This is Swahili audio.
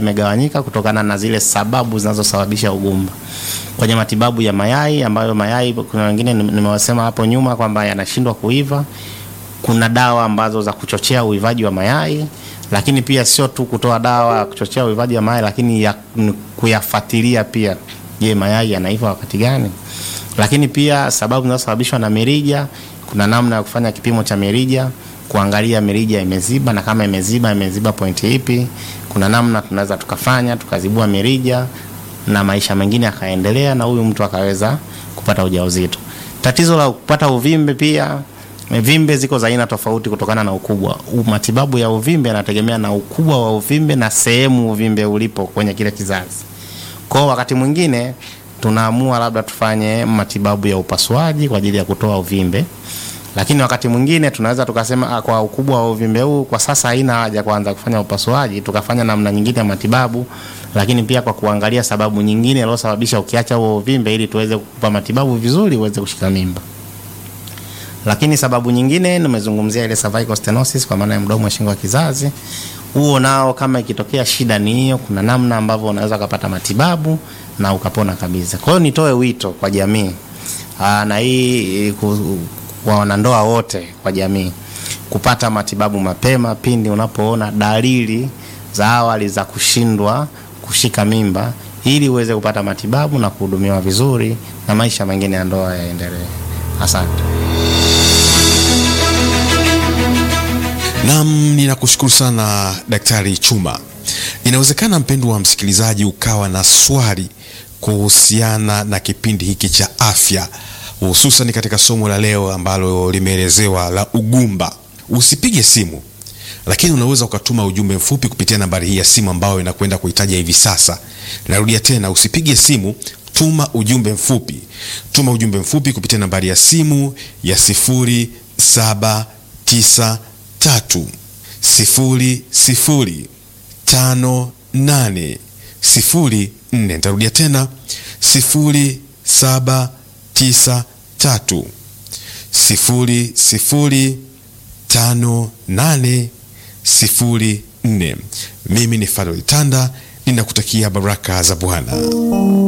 imegawanyika kutokana na zile sababu zinazosababisha ugumba. Kwenye matibabu ya mayai ambayo mayai kuna wengine nimewasema hapo nyuma kwamba yanashindwa kuiva, kuna dawa ambazo za kuchochea uivaji wa mayai, lakini pia sio tu kutoa dawa ya kuchochea uivaji wa mayai, lakini ya kuyafuatilia pia, je, mayai yanaiva wakati gani? Lakini pia sababu zinazosababishwa na mirija, kuna namna ya kufanya kipimo cha mirija kuangalia mirija imeziba na kama imeziba imeziba pointi ipi. Kuna namna tunaweza tukafanya tukazibua mirija na maisha mengine yakaendelea na huyu mtu akaweza kupata ujauzito. Tatizo la kupata uvimbe pia, vimbe ziko za aina tofauti kutokana na ukubwa. Matibabu ya uvimbe yanategemea na ukubwa wa uvimbe na sehemu uvimbe ulipo kwenye kile kizazi. Kwa wakati mwingine tunaamua labda tufanye matibabu ya upasuaji kwa ajili ya kutoa uvimbe lakini wakati mwingine tunaweza tukasema kwa ukubwa wa uvimbe huu kwa sasa haina haja kwanza kufanya upasuaji, tukafanya namna nyingine ya matibabu, lakini pia kwa kuangalia sababu nyingine iliyosababisha ukiacha huo uvimbe, ili tuweze kukupa matibabu vizuri uweze kushika mimba. Lakini sababu nyingine nimezungumzia ile cervical stenosis, kwa maana ya mdomo wa shingo ya kizazi. Huo nao kama ikitokea shida ni hiyo, kuna namna ambavyo unaweza kupata matibabu na ukapona kabisa. Kwa hiyo nitoe wito kwa jamii aa, na hii kwa wanandoa wote kwa jamii kupata matibabu mapema pindi unapoona dalili za awali za kushindwa kushika mimba, ili uweze kupata matibabu na kuhudumiwa vizuri na maisha mengine ya ndoa yaendelee. Asante. Naam, ninakushukuru sana Daktari Chuma. Inawezekana mpendwa wa msikilizaji ukawa na swali kuhusiana na kipindi hiki cha afya hususan katika somo la leo ambalo limeelezewa la ugumba. Usipige simu, lakini unaweza ukatuma ujumbe mfupi kupitia nambari hii ya simu ambayo inakwenda kuitaja hivi sasa. Narudia tena, usipige simu, tuma ujumbe mfupi. Tuma ujumbe mfupi kupitia nambari ya simu ya sifuri saba tisa tatu sifuri sifuri tano nane sifuri nne. Nitarudia tena sifuri saba tisa tatu sifuri sifuri tano nane sifuri nne. Mimi ni Faroil Tanda, ninakutakia baraka za Bwana.